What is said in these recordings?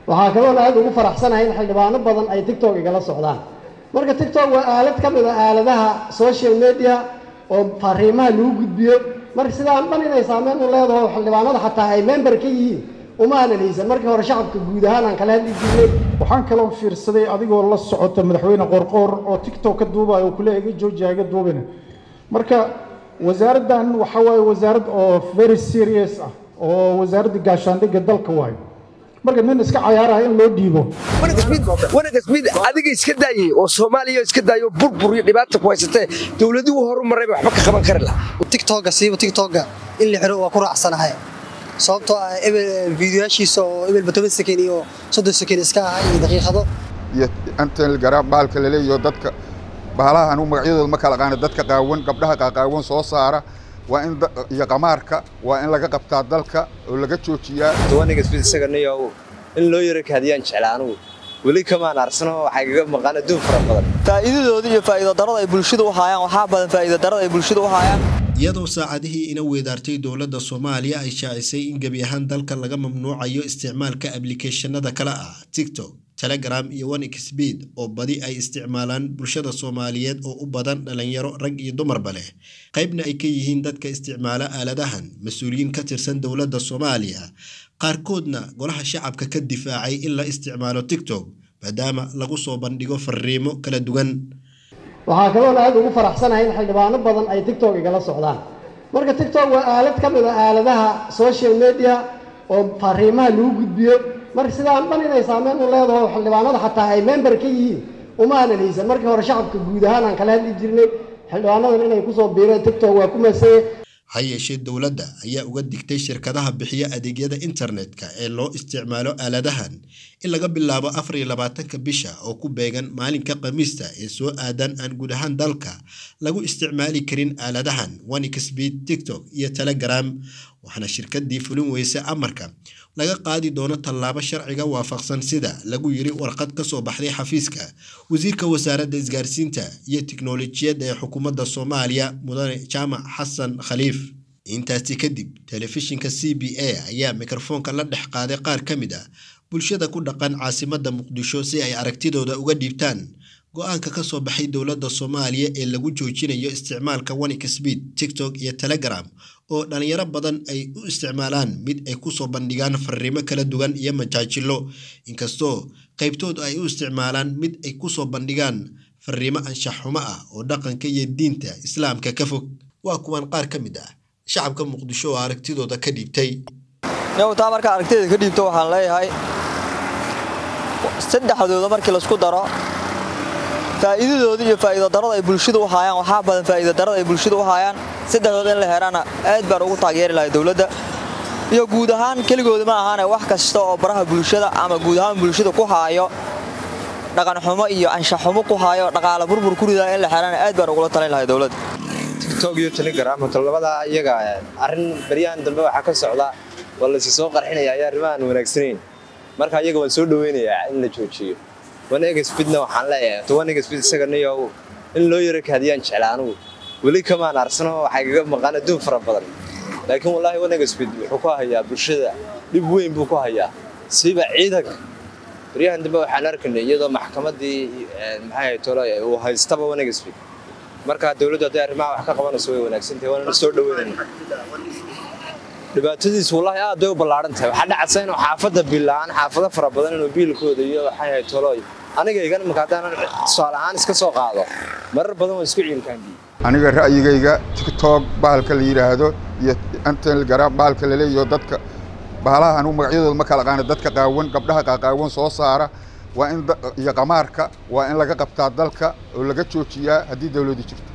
waxaa kaloona aad ugu faraxsanahay in xildhibaano badan ay tictok igala socdaan marka tictok waa aalad ka mid a aaladaha social media oo fariimaha lagu gudbiyo marka sidaan dhan inay saameyn u leedaho xildhibaanada xataa ay member ka yihiin uma aanan haysan markii hore shacabka guud ahaan aan kala hadli jirnay waxaan kaloo fiirsaday adigoo la socota madaxweyne qorqoor oo tictok ka duubayo oo kule iga joojiya iga duubina marka wasaaraddan waxa waaye wasaarad oo very serious ah oo wasaaradda gaashaandhigga dalka waayo marka nin iska cayaaraya in loo dhiibo wanagas mid adiga iska daayey oo soomaaliya iska daayo burbur iyo dhibaata ku haysatee dowladii u horu marayba waxba ka qaban kari laha tictokga siiba tictokga in la xiro waa ku raacsanahay sababtoo ah ebel fiidiyoyaashiisa oo ebelba toban sekin iyo soddon sekin iska ahay iyo daqiiqado iyo antel garaab baalka laleeyaho dadka bahalaha anugu magacyadooda ma kala qaana dadka qaawan gabdhaha qaaqaawan soo saara waa in iyo qamaarka waa in laga qabtaa dalka oo laga joojiyaa wanigas mid isaga niyow in loo yaro kaadiyaan jecla anugu weli kamaan arsano waxay kaga maqaan adduun fara badan faa'iidadooda iyo faa'iido darada ay bulshada u haayaan waxaa badan faa'iido darada ay bulshada u haayaan iyadoo saacadihii ina weedaartay dowladda soomaaliya ay shaacisay in gebi ahaan dalka laga mamnuucayo isticmaalka ablicathonada kale ah tiktok telegram iyo onexpeed oo badi ay isticmaalaan bulshada soomaaliyeed oo u badan dhalinyaro rag iyo dumarba leh qaybna ay ka yihiin dadka isticmaala aaladahan mas-uuliyiin ka tirsan dowladda soomaaliya qaarkoodna golaha shacabka ka difaacay in la isticmaalo tiktok maadaama lagu soo bandhigo fariimo kala duwan waxaa kaloona aad ugu faraxsanahay in xildhibaano badan ay tictok igala socdaan marka tictok waa aalad ka mid a aaladaha social media oo fariimaha lagu gudbiyo marka sidaan dhan inay saameyn u leedaho xildhibaanada xataa ay member ka yihiin uma aanan haysan markii hore shacabka guud ahaan aan kala hadli jirnay xildhibaanadan inay kusoo biireen tictok waa ku masaye ha yeeshee dowladda ayaa uga digtay shirkadaha bixiya adeegyada internetka ee loo isticmaalo aaladahan in laga bilaabo afar iyo labaatanka bisha oo ku beegan maalinka khamiista ee soo aadan aan guud ahaan dalka lagu isticmaali karin aaladahan onexpeed tiktok iyo telegram waxaana shirkadii fulin weyse amarka laga qaadi doono tallaabo sharciga waafaqsan sida lagu yiri warqad ka soo baxday xafiiska wasiirka wasaaradda isgaarsiinta iyo tiknolojiyadda ee xukuumadda soomaaliya mudane jaamac xasan khaliif intaasi kadib telefishinka c b a ayaa mikrofoonka la dhex qaaday qaar ka mid ah bulshada ku dhaqan caasimadda muqdisho si ay aragtidooda uga dhiibtaan go-aanka ka soo baxay dowladda soomaaliya ee lagu joojinayo isticmaalka onexpeed tiktok iyo telegram oo dhalinyaro badan ay u isticmaalaan mid ay kusoo bandhigaan fariimo kala duwan iyo majaajilo inkastoo qaybtood ay u isticmaalaan mid ay kusoo bandhigaan fariimo anshax xumo ah oo dhaqanka iyo diinta islaamka ka fog waa kuwan qaar ka mid ah shacabka muqdisho oo aragtidooda ka dhiibtay taa markaa aragtida ka dhiibto waxaan leeyahay saddexdooda markii laisku daro faa'iidadooda iyo faa'iido darada ay bulshada u haayaan waxaa badan faa'iido darada ay bulshada u haayaan saddexdooda in la helaana aad baan ugu taageeri lahay dowladda iyo guud ahaan keligooda ma ahaane wax kasta oo baraha bulshada ama guud ahaan bulshada ku haayo dhaqan xumo iyo anshax xumo ku haayo dhaqaale burbur ku ridaa in la xelaana aad baan ugula talin lahay dowladda tiktok iyo telegram horta labadaa iyaga arrin baryahan dambe waxaa ka socda waa laysi soo qarxinaya ayaa arrimahan wanaagsanayn marka iyaga waan soo dhaweynayaa in la joojiyo wanegasbidna waxaan leeyahay wanegasbid isaga niyow in loo yaro kaadiyaan jecla anugu weli kamaan arsano waxay kaga maqaan adduun fara badan laakiin wallaahi wanegasbid wuxuu ku hayaa bulshada dhib weyn buu ku hayaa siiba ciidanka baryahan dambe waxaan arkaynay iyadoo maxkamaddii maxay tolo uu haystaba wanegasbid marka dowladdu hadday arrimaha wax ka qabanayso way wanaagsantahay waanana soo dhaweynayna dhibaatadiisu wallaahi aad bay u ballaaran tahay waxaa dhacaysa inuu xaafadda biilaan xaafado fara badan inuu biilkooda iyo waxay ahayd tolooy aniga igan marka haddaanan tusaale ahaan iska soo qaado marar badan waan isku ciilkaandiye aniga ra'yigayga tiktok bahalka la yidhaahdo iyo antel garaab baalka laleeyaho dadka bahalaha anugu magacyadooda ma kala qaana dadka qaawan gabdhaha qaaqaawan soo saara waa in iyo qamaarka waa in laga qabtaa dalka oo laga joojiyaa haddii dowladdu jirto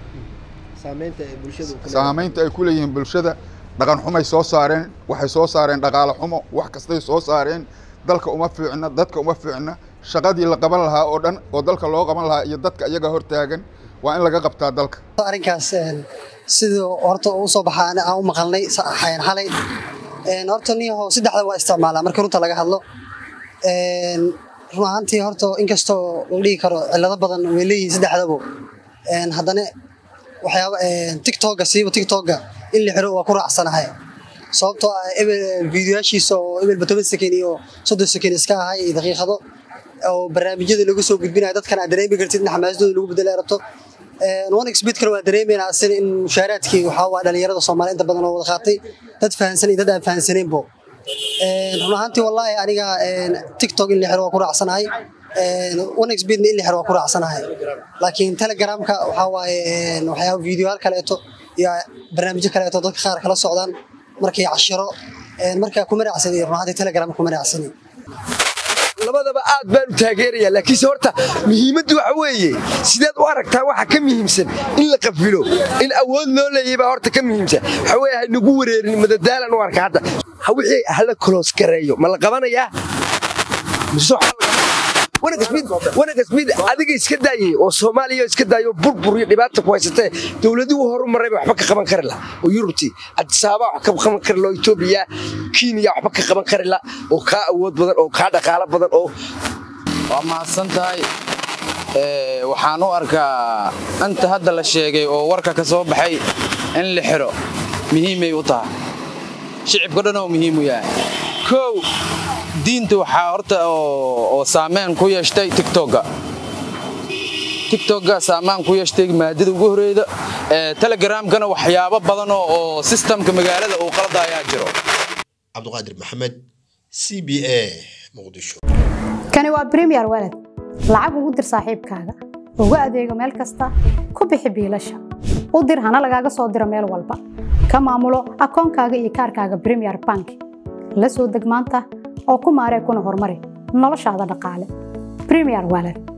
saamaynta ay ku leeyihiin bulshada dhaqan xumay soo saareen waxay soo saareen dhaqaale xumo wax kastay soo saareen dalka uma fiicna dadka uma fiicna shaqadii la qaban lahaa oo dhan oo dalka loo qaban lahaa iyo dadka iyaga hortaagan waa in laga qabtaa dalka arrinkaas sidii horta u soo baxaa aan u maqalnay xayan xalay horta niyaho saddexda waa isticmaalaa marka runta laga hadlo run ahaantii horta inkastoo la dhihi karo cillado badan way leeyihiin saddexdabo haddana waxyaaba tiktokga siiba tiktokga in la xiro waa ku raacsanahay sababtoo ah ebel fiidiyoyaashiisa oo ebelba toban sekin iyo soddon sekin iska ahay iyo daqiiqado oo barnaamijyada lagu soo gudbinayo dadkan aad dareemi kartid in xamaasadooda lagu bedela rabto onexbidkana waa dareemayna asina in mushaaraadkii waxaa waa dhalinyarada soomaaliya inta badan oo wada qaatay dad fahansan iyo dad aan fahansaneenbo run ahaantii wallaahi aniga tiktok in la xiro waa ku raacsanahay onexbidna in la xiro waa ku raacsanahay laakiin telegramka waxaa waaye waxyaaba fiidiyoyaal kaleeto iyo barnaamijyo kaleeto dadka qaar kala socdaan markii cashiro markaa kuma raacsanay run ahaantii telegram kuma raacsanay labadaba aad baan u taageerayaa laakiinse horta muhiimaddu waxa weeye sideed u aragtaa waxa ka muhiimsan in la qafilo in awood loo leeyay baa horta ka muhiimsan waxa weeye haynagu wareerin madadaalan u arka hadda wixii hala koloos gareeyo ma la qabanayaa mise wanagasmid adiga iska daayey oo soomaaliya iska daayo burbur iyo dhibaata ku haysatee dowladuhu horu marayba waxba ka qaban kari la oo yurubtii adisaaba wax ka qaban kari la oo etoobiya kenya waxba ka qaban kari la oo kaa awood badan oo kaa dhaqaalo badan oo waa mahadsan tahay waxaan u arkaa inta hadda la sheegay oo warka ka soo baxay in la xiro muhiimay u tahay shicibka dhan oo muhiim u yahay kow diinta waxaa horta oo saameyn ku yeeshtay tigtogga tigtogga saamaan ku yeeshtay maadada ugu horeyda telegramkana waxyaabo badan oo sistamka magaalada uu qalada ayaa jiro cabduqaadir maxamed c b a muqdisho kani waa bremiyer walad lacag ugu dir saaxiibkaaga ugu adeego meel kasta ku bixi biilasha u dir hana lagaaga soo diro meel walba ka maamulo akoonkaaga iyo kaarkaaga bremiyer bank la soo deg maanta oo ku maaree kuna horumari noloshaada dhaqaale bremiyer walad